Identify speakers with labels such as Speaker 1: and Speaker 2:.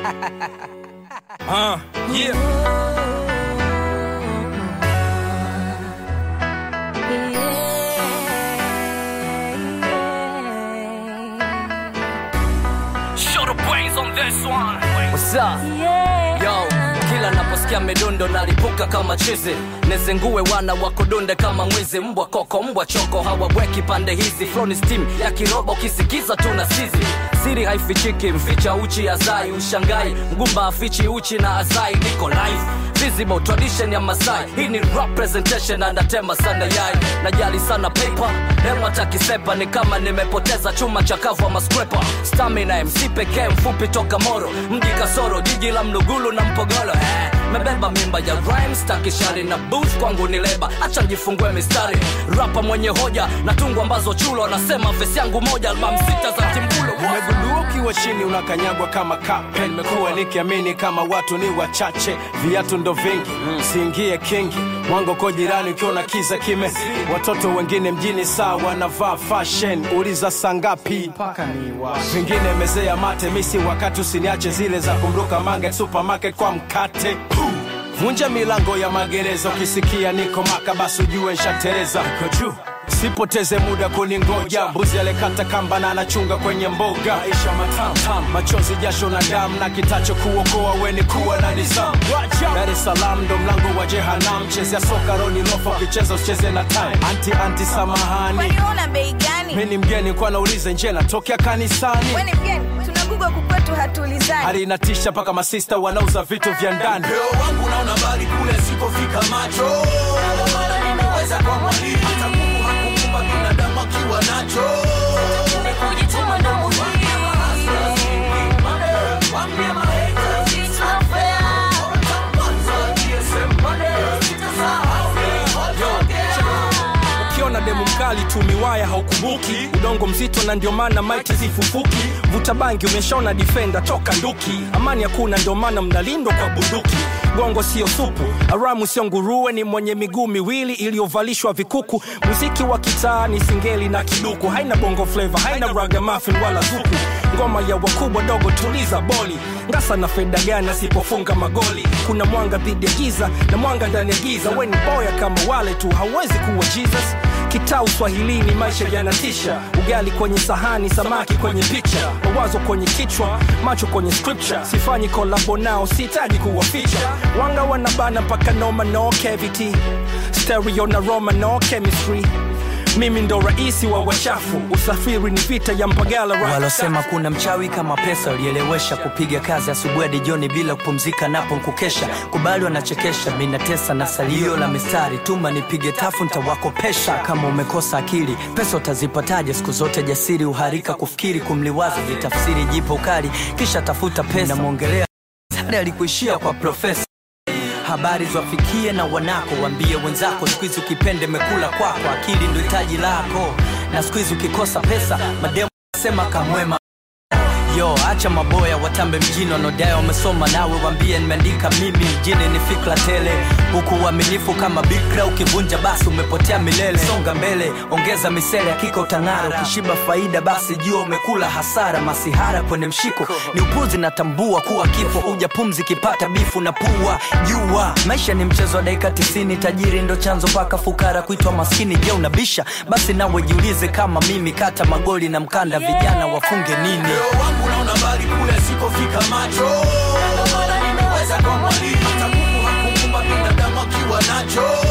Speaker 1: Uh, yeah. Show the brains on this one.
Speaker 2: What's up? Yo, kila naposikia midundo nalipuka kama chizi nezengue wana wakodunde kama mwizi mbwa koko mbwa choko hawaweki pande hizi floni steam ya kiroba ukisikiza tu na sizi siri haifichiki mficha uchi azai ushangai mgumba afichi uchi na azai niko live visible tradition ya masai hii ni rap presentation anatema sana yai najali sana paper hema takisepa ni kama nimepoteza chuma chakavu ama scraper stamina mc pekee mfupi toka moro mji kasoro jiji la mlugulu na mpogolo eh, mebeba mimba ya rhymes takishari na booth kwangu ni leba acha njifungue mistari rapa mwenye hoja na tungu ambazo chulo anasema vesi yangu moja albam sita za timbulo
Speaker 3: umegundua ukiwa chini unakanyagwa kama kape nimekuwa nikiamini kama watu ni wachache viatu ndo vingi siingie kingi mwango ko jirani ukiona kiza kime watoto wengine mjini saa wanavaa fashion uliza sangapi vingine mezea mate misi wakati usiniache zile za kumruka mange supermarket kwa mkate vunja milango ya magereza ukisikia niko maka basi ujue nshatereza Niko juu sipoteze muda kuningoja mbuzi alikata kamba na anachunga kwenye mboga maisha matam machozi jasho na damu na kitacho kuokoa weni kuwa na nizamu dar es salaam ndo mlango wa jehanam chezea soka roni lofa ukicheza usicheze na time anti anti samahani
Speaker 4: Kwani una bei gani?
Speaker 3: mi ni mgeni kwa naulize nje natokea kanisani
Speaker 4: Wewe ni mgeni, tunagugwa kukwetu hatuulizani.
Speaker 3: hali inatisha mpaka masista wanauza vitu vya ndani
Speaker 5: Leo wangu naona mbali kule sikofika macho Ndio maana nimeweza kwa mwalimu hata Mungu hakuumba binadamu akiwa nacho Nimekujituma ndo muhimu Wambie mahaters it's not fair Kwanza GSM money sitasahau
Speaker 1: ukiona demu mkali tu miwaya haukumbuki udongo mzito na ndio maana maiti zifufuki vuta bangi umeshaona difenda toka nduki amani hakuna ndio maana mnalindwa kwa bunduki gongo sio supu aramu sio nguruwe ni mwenye miguu miwili iliyovalishwa vikuku muziki wa kitaa ni singeli na kiduku haina bongo fleva haina ragamuffin wala zuku ngoma ya wakubwa dogo tuliza boli ngasa na feda gani asipofunga magoli kuna mwanga dhidi ya giza na mwanga ndani ya giza weni boya kama wale tu hauwezi kuwa jesus kitaa uswahilini maisha yanatisha ugali kwenye sahani samaki kwenye picha mawazo kwenye kichwa macho kwenye scripture sifanyi kolabo nao sihitaji kuwaficha wanga wanabana mpaka noma no cavity stereo na roma no chemistry mimi ndo raisi wa wachafu usafiri ni vita ya mpagala right
Speaker 6: walosema kuna mchawi kama pesa ulielewesha kupiga kazi asubuhi hadi jioni bila kupumzika napo nkukesha kubali wanachekesha minatesa na salio la mistari tuma nipige tafu ntawakopesha kama umekosa akili pesa utazipataje siku zote jasiri uharika kufikiri kumliwaza vitafsiri jipo ukali kisha tafuta pesa namwongelea hadi alikuishia kwa profesa habari zwafikie na wanako wambie wenzako skuizi ukipende mekula kwako akili ndo hitaji lako na skuizi ukikosa pesa mademo sema kamwema yo acha maboya watambe mjini wanaodai wamesoma nawe wambie nimeandika mimi mjini ni fikra tele huku uaminifu kama bikra ukivunja basi umepotea milele songa mbele ongeza misele hakika utang'ara ukishiba faida basi jua umekula hasara masihara kwenye mshiko ni upuzi natambua kuwa kifo uja pumzi kipata bifu na pua jua maisha ni mchezo wa dakika tisini tajiri ndo chanzo mpaka fukara kuitwa maskini je unabisha basi nawe jiulize kama mimi kata magoli na mkanda vijana wafunge nini
Speaker 5: Leo wangu naona mbali kule sikofika macho Ndio maana nimeweza kwa mwalimu hata Mungu hakuumba binadamu akiwa nacho